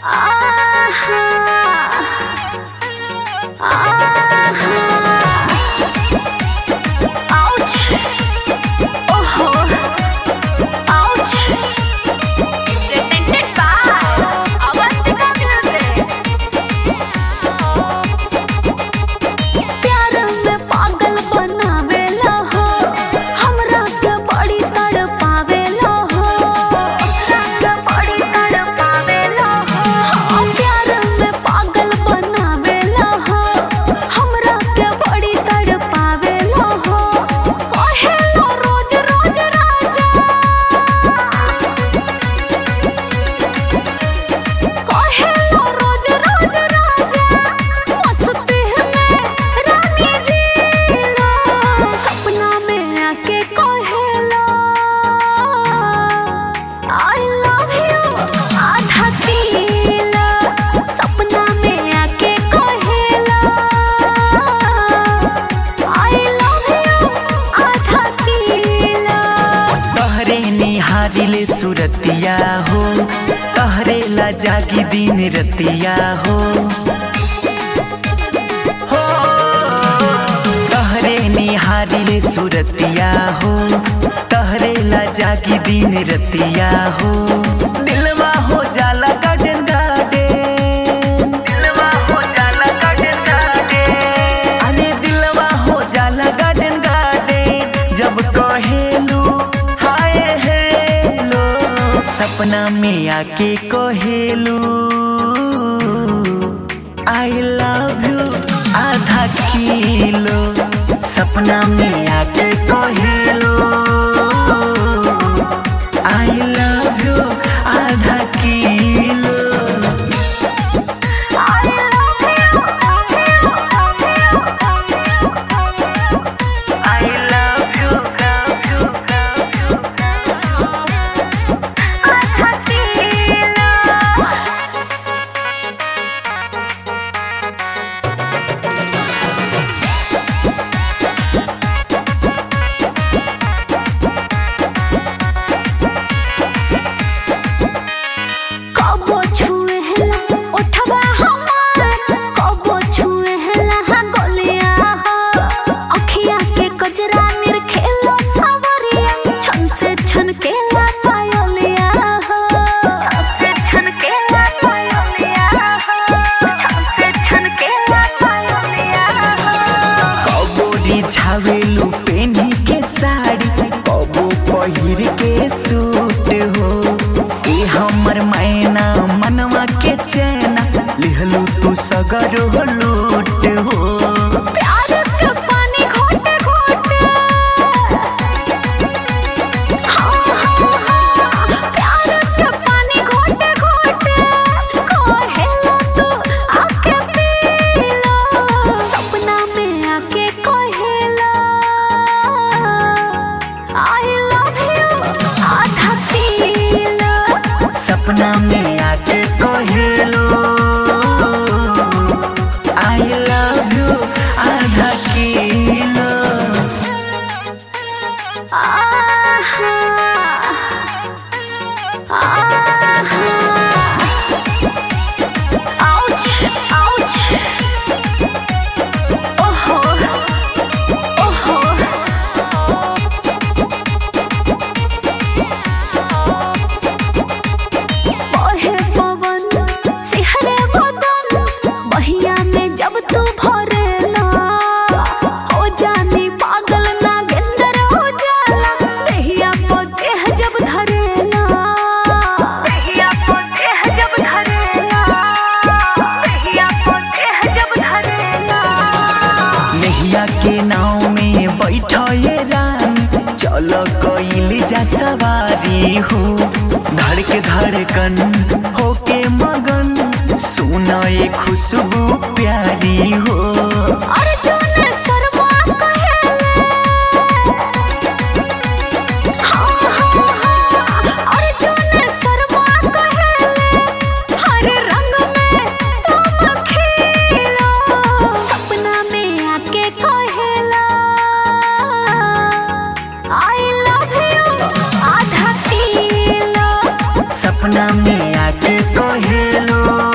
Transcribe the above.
हारिले सुरतिया हो कहरेला जागी दिन रतिया हो हो कहरे निहारिले सुरतिया हो कहरेला जागी दिन रतिया हो दिलवा हो जाला गार्डन गार्डन दिलवा हो जाला गार्डन गार्डन अरे दिलवा हो जाला गार्डन गार्डन जब कहेलू हाय हेलो सपना में आके कहेलू आई लव यू आधा किलो सपना में आके कहेलो आई लव यू आधा kilo I love you, love you, love you. कबो छुए हला ओठवा हमार कबो छुए हला हा गोलिया हो अखिया के कजरा निर खेलो सावरिया छन से छन के ला पायोलिया हो छन से छन के ला पायोलिया हो छन से छन के ला पायोलिया हो कबो रिझावेलू पेनी के साड़ी कबो पहिर के सूट हो ए हमर मैना मनवा के चैना लिहलू तू सगर हो लूट हो प्यार के पानी घोटे घोटे हाँ हाँ हाँ प्यार के पानी घोटे घोटे कहेला तू आके पी लो सपना में आके कहेला आई लव यू आधा पी लो सपना में आके कहेलो आई लव यू आधा किलो आहा आहा आउच आउच ओहो ओहो बहे पवन सिहरे बदन बहिया में जब तू भरेला हो जानी पागल ना गेंदर हो जाला देहिया को देह जब धरेला देहिया को देह जब धरेला देहिया को देह जब धरेला नैया के नाव में बैठो ये रानी चलो कोइल जा सवारी हो धड़क धड़कन होके मगन सुनो ये खुशबू प्यारी हो अर्जुन शर्मा कहेले हाँ हाँ हाँ अर्जुन शर्मा कहेले हर रंग में तुम खिलो सपना में आके कहेला आई लव यू आधा किलो सपना में आके कहेलो